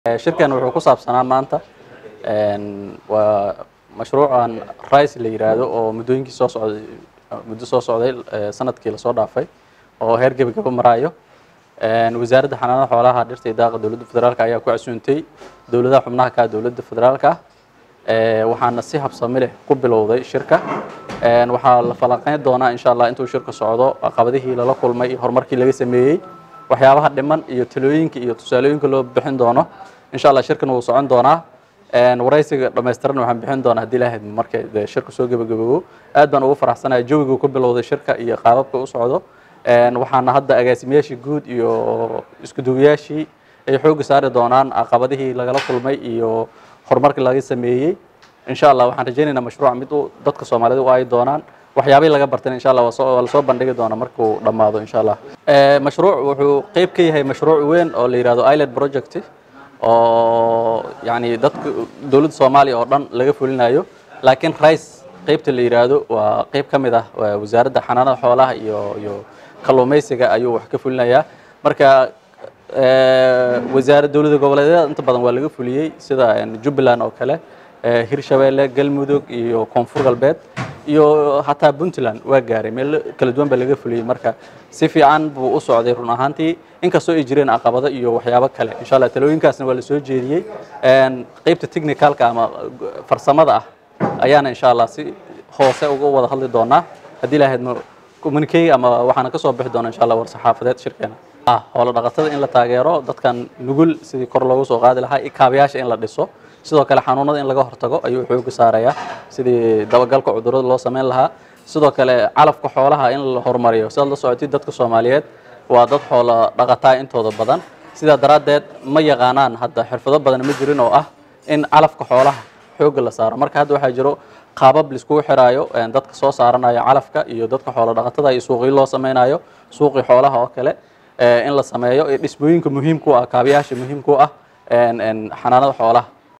shirkan wuxuu ku saabsanaa maanta waa mashruucan rice la yiraahdo oo muddooyinkii soo socday muddo soo socday sanadkii lasoo dhaafay oo heer gebagaba maraayo wasaaradda xanaanada xoolaha dhirta iyo daaqa dowladda federaalka ayaa ku casuuntay dowladaha xubnaha ka dowladda federaalka ah waxaana si habsami leh ku bilowday shirka waxaa la falanqeyn doonaa insha allah intuu shirka socdo caqabadihii lala kulmay iyo horumarkii laga sameeyey waxyaabaha dhiman iyo talooyinka iyo tusaalooyinka loo bixin doono insha allah shirkan wuu socon doonaa waraysiga dhamaystiran waxaan bixin doonaa haddii ilaahad markay dee shirka soo gebagaboobo aad baan ugu faraxsanahay jawiga ku bilowday shirka iyo qaababka u socdo waxaana hadda agaasimayaashii guud iyo iskuduwayaashii ay xoogga saari doonaan caqabadihii lagala kulmay iyo horumarkii laga sameeyey insha allah waxaan rajaynaynaa mashruuca mid u dadka soomaalida u ay doonaan waxyaabihii laga bartay insha allah waa lasoo bandhigi doona markuu dhammaado insha allah mashruuc wuxuu qeyb ka yahay mashruuc weyn oo la yihahdo island project oo yani dadka dowladda soomaaliya oo dhan laga fulinayo laakiin rice qeybta la yiraahdo waa qeyb ka mid ah wasaaradda xanaanada xoolaha iyo iyo kalluumaysiga ayuu wax ka fulinayaa marka wasaarad dowladda goboleedyada inta badan waa laga fuliyey sida jubbaland oo kale hirshabeelle galmudug iyo koonfur galbeed iyo hataa puntland waa gaaray meel kala duwan baa laga fuliyey marka si fiican buu u socday run ahaantii inkastoo ay jireen caqabado iyo waxyaabo kale insha allah talooyinkaasna waa la soo jeediyey qeybta technicalka ama farsamada ah ayaana insha allah si hoose uga wada hadli doonaa haddii ilahayd communicate ama waxaana ka soo bixi doona insha allah war saxaafadeed shirkeena hoola dhaqatada in la taageero dadkan nugul sidii kor loogu soo qaadi lahaa iyo kaabayaasha in la dhiso sidoo kale xanuunada in laga hortago ayuu xooga saarayaa sidii dabagalka cudurrada loo sameyn lahaa sidoo kale calafka xoolaha in la horumariyo sidaad la socotid dadka soomaaliyeed waa dad xoola dhaqataa intooda badan sidaa daraaddeed ma yaqaanaan hadda xirfado badan ma jirin oo ah in calafka xoolaha xoogga la saaro marka hadda waxaa jiro qaabab laiskugu xiraayo dadka soo saaranayo calafka iyo dadka xoola dhaqatada iyo suuqii loo sameynayo suuqii xoolaha oo kale in la sameeyo dhismooyinka muhiimku ah kaabayaasha muhiimku ah xanaanada xoolaha